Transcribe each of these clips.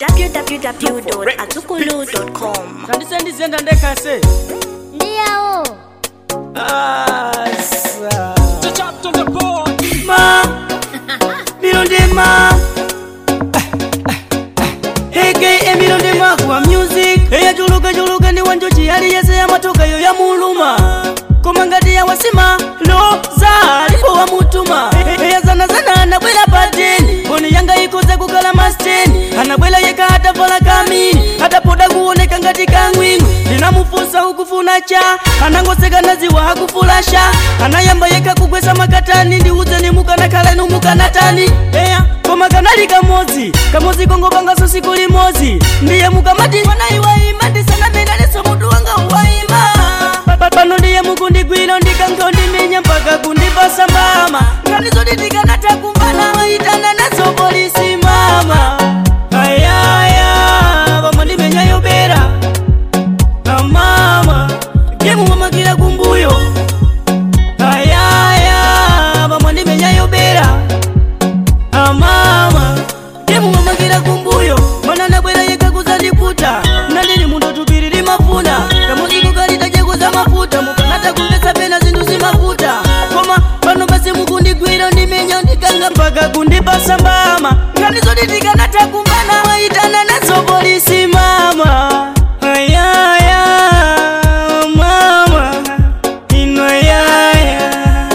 www.atukulu.com kandisendizenda ndekase ndiyawo asa ma milondema aka milondema kuwa music eyajulukajuluka ndi wanjochi yali yese yamatoka yo yamuluma koma ngati yawasima loza alipo wamutuma eyazanazana anabwera pateni mboni yanga ikoze kukala masteni anabwera yeka atavala kamini atapoda kuoneka ngati kangwingwi ndinamufunsa ukufuna cha anangoseka naziwa hakufulasha anayamba yeka kugwesa makatani ndiudzeni mukanakhalenu mukanatani eya koma kanali kamodzi kamodzi kongopangaso siku limodzi ndiye mukamati pana iwaima ndisanamenaleso mutu wanga uwaima Pa- pano ndiye mukundigwira ndikankho ndimenya mpaka kundipasa mbama nganizoti ndikanatha kumvana maitana nazo polisi mama ayaya pamwe ndimenya yobera amama gemu wamakira kumbuyo ayaya pamwe ndimenya yobera amama gemu wamakira kumbuyo mana nabwera yeka kuzandiputa nandili munthu tupiriri mafuna kamuziko kalitajakuza mafuta mukanata kumvetsa pena zinthu zimafuta koma pano pasi mukundigwira ndimenya ndikanga mpaka kundipasa mbama nganizoti ndikanatha kumvana maitana nazo polisi mama ayaya mama inoyaya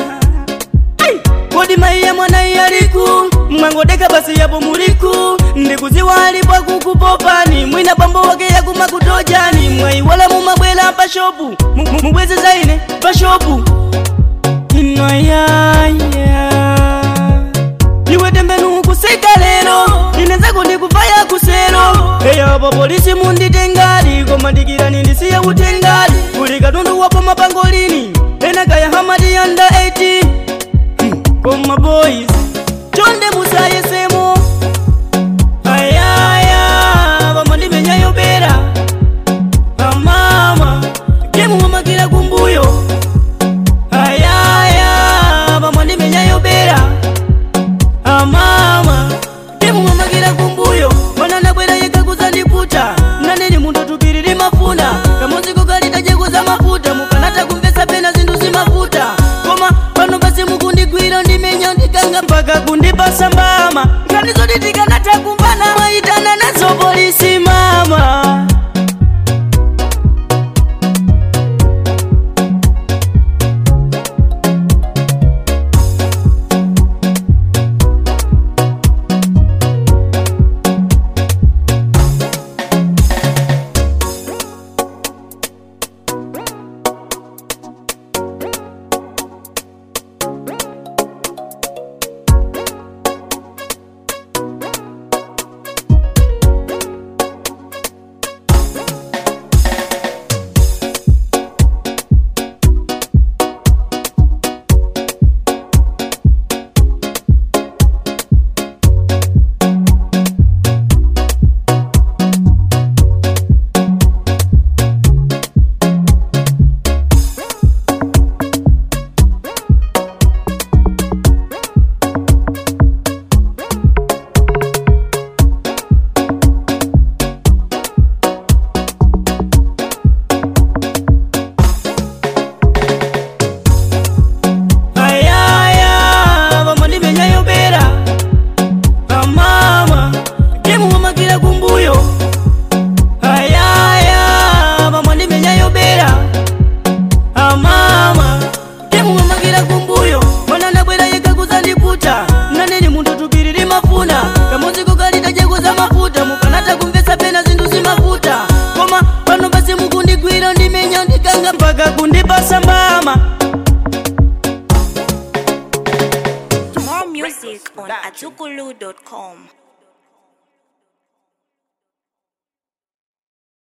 kodi maiya mwana iyaliku mwangodeka basi yapo muliku ndikuziwa alipo kukupopani mwina pambo wake yakumakutojani mwaiwala mumabwela pashopu Mu- mu- mubweze zaine pashopu inoyaya iwe tembenu kusika lero inenzako ndikufaya kusero eyapo polisi munditengali koma ndikirani ndisiye utengali kuli katundu wapo mapangolini enakaya hamadi yanda 18 koma boys chonde musayesemo ayaya pamwe ndimenya yobera amama gemu wamakira kumbuyo ayaya pamwe ndimenya yobera amama gemu wamakira kumbuyo mana nabwera yeka kuzandiputa naneni munthu tupiriri mafuna kamuziko kalitajakuza mafuta mukanata kumvetsa pena zinthu zimafuta koma pano pasi mukundigwira ndimenya ndikanga mpaka kundipasa mbama nganizoti tikanatha kumvana maitana nazo polisi mama ayaya pamwe ndimenya yobera amama gemu wamakira kumbuyo ayaya pamwe ndimenya yobera amama gemu wamakira kumbuyo mana nabwera yeka kuzandiputa naneni munthu tupiriri mafuna kamuziko kalitajakuza mafuta mukanata kumvetsa pena zinthu zimafuta koma pano pasi mukundigwira ndimenya ndikanga mpaka kundipasa mbama More music on atukulu.com